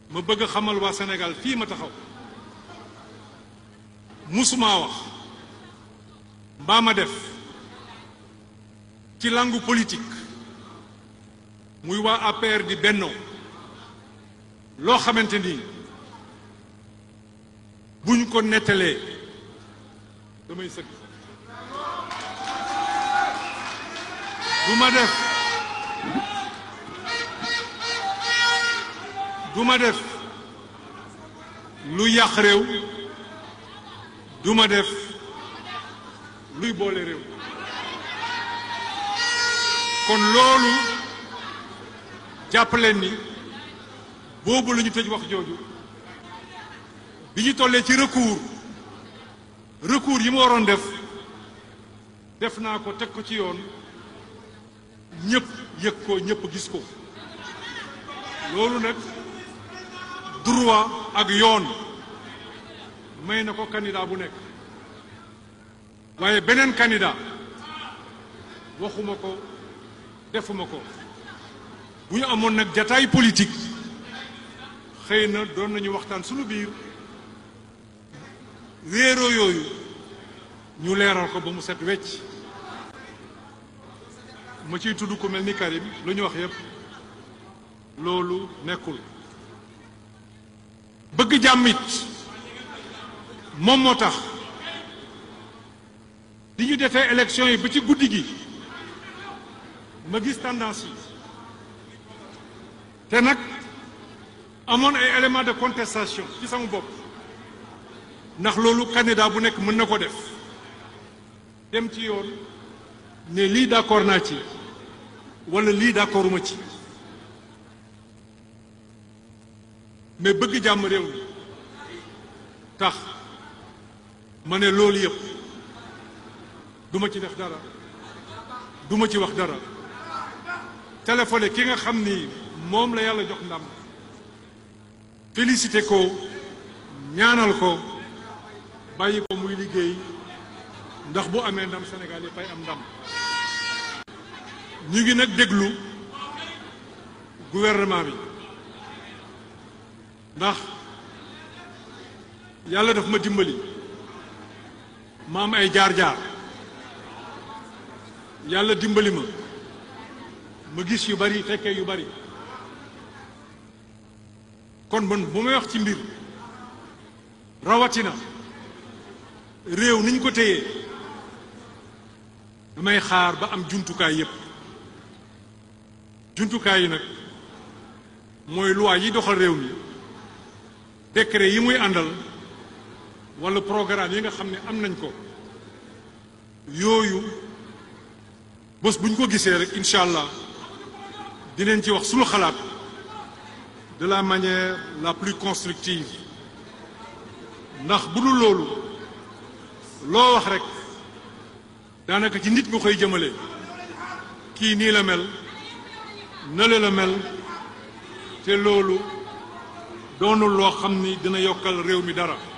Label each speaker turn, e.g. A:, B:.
A: ma bëgg a xamal waa Sénégal fii ma taxaw musumaa wax mbaa ma def ci langue politique muy waa APR di bennoo loo xamante ni buñ ko nettalee damay sëgg du ma def du ma def lu yàq réew du ma def luy boole réew kon loolu jàpp leen ni boobu la ñu tëj wax jooju bi ñu tollee ci recours recours yi ma waroon def def naa ko teg ko ci yoon ñëpp yëg ko ñëpp gis ko loolu nag droit ak yoon may na ko candidat bu nekk waaye beneen candidat waxuma ko defuma ko bu ñu amoon nag jataay politique xëy na doon nañu waxtaan sunu biir réeroo yooyu ñu leeral ko ba mu set wecc ma ciy tudd ku mel ni Karim lu ñu wax yépp loolu nekkul bëgg jàmmit moom moo tax di ñu defee élection yi ba ci guddi gi ma gis tendance yi te nag amoon ay éléments de contestation ci sama bopp ndax loolu candidat bu nekk mën na ko def dem ci yoon ne lii d'accord naa ci wala lii d'accorduma ci mais bëgg jàmm réew mi tax ma ne loolu yëpp duma ci def dara duma ci wax dara téléphoné ki nga xam ni moom la yàlla jox ndam félicité ko ñaanal ko bàyyi ko muy liggéey ndax bu amee ndam Sénégal yi fay am ndam ñu ngi nag déglu gouvernement bi ndax yàlla daf ma dimbali ma am ay jaar-jaar yàlla dimbali ma ma gis yu bari fekkee yu bari kon man bu may wax ci mbir rawatina réew niñ ko téyee damay xaar ba am jumtukaay yépp jumtukaay yi nag mooy loi yi doxal réew mi décret yi muy àndal walla programme yi nga xam ne am nañ ko yooyu bés bu ñu ko gisee rek incha allah dinañ ci wax sunu xalaat de la manière la plus constructive ndax bu dul loolu loo wax rek daanaka ci nit nga koy jëmale kii nii la mel nale la mel te loolu doonul loo xam ni dina yokkal réew mi dara